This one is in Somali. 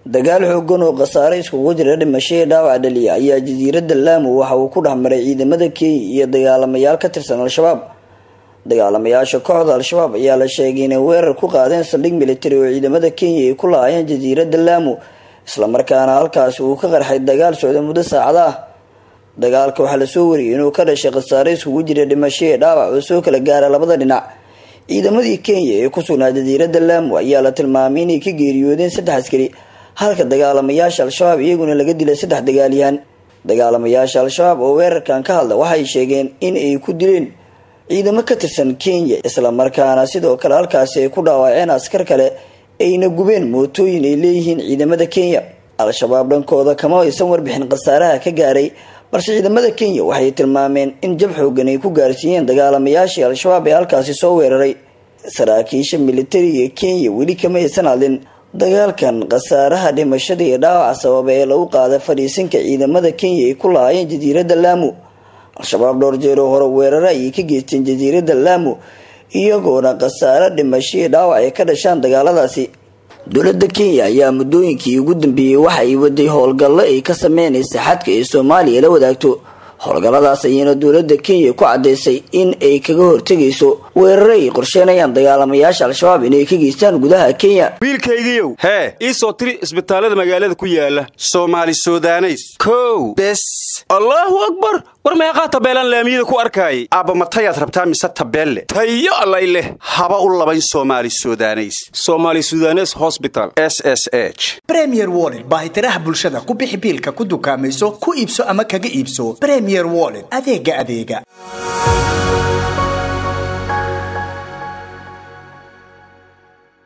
dagaal xoogan oo khasaare iskugu jira dhimashadii dhaawac dhaliya ayaa jasiiradda laamu waxa uu ku dhexmaray ciidamada kenya iyo dagaalamayaal ka tirsan al-shabaab dagaalamayaasha kooxda al-shabaab ayaa la sheegay inay weerar ku qaadeen saldhig militari oo ciidamada kenya ay ku laayeen jasiiradda laamu islamarkaana halkaasi uu ka qarxay dagaal socda muddo saacada ah dagaalka waxaa lasoo wariyay inuu ka dhashay khasaare iskugu jira dhimashadii dhaawac oo soo kala gaara labada dhinac ciidamadii kenya ee ku sugnaa jasiiradda laamu ayaa la tilmaamay inay ka geeriyoodeen saddex askari halka dagaalamayaasha al-shabaab iyaguna laga dilay saddex dagaalyahan dagaalamayaasha al-shabaab oo weerarkan ka hadla waxay sheegeen in ay ku dileen ciidamo ka tirsan kenya islamarkaana sidoo kale halkaasi ay ku dhaawaceen askar kale ayna gubeen mootooyin ay leeyihiin ciidamada kenya al-shabaab dhankooda kama aysan warbixin khasaaraha ka gaaray balse ciidamada kenya waxay tilmaameen in jab xoogan ay ku gaarsiiyeen dagaalamayaashii al-shabaab ee halkaasi soo weeraray saraakiisha militariga kenya weli kama aysan hadlin dagaalkan khasaaraha dhimashada iyo dhaawaca sababa ee lagu qaaday fadhiisinka ciidamada kenya ay ku lahaayeen jasiiradda laamu al-shabaab dhowr jeer oo hore weeraro ayay ka geysteen jasiiradda laamu iyagoona khasaare dhimashadii dhaawac ay ka dhashaan dagaaladaasi dowladda kenya ayaa muddooyinkii ugu dambeeyey waxa ay waday howlgallo ay ka sameynaysa xadka ee soomaaliya la wadaagto howlgalladaas ayayna dowladda kenya ku caddaysay in ay kaga hortegayso weeraro ay qorsheenayaan dagaalamayaasha al-shabaab inay ka geystaan gudaha kenya wiilkaygiiow hee ii soo tiri isbitaallada magaalada ku yaala soomaali sudaneys kow bes allaahu akbar war meeqaa tabeelaan laamiyada ku arkaayay aabba matayaad rabtaa mise tabeelle tayo allay leh haba u labayn soomaali sudaneys somaali sudanes hosbital s s h bremier wollet baahitiraha bulshada ku bixi biilka ku dukaamayso ku iibso ama kaga iibso bremier wollet adeega adeega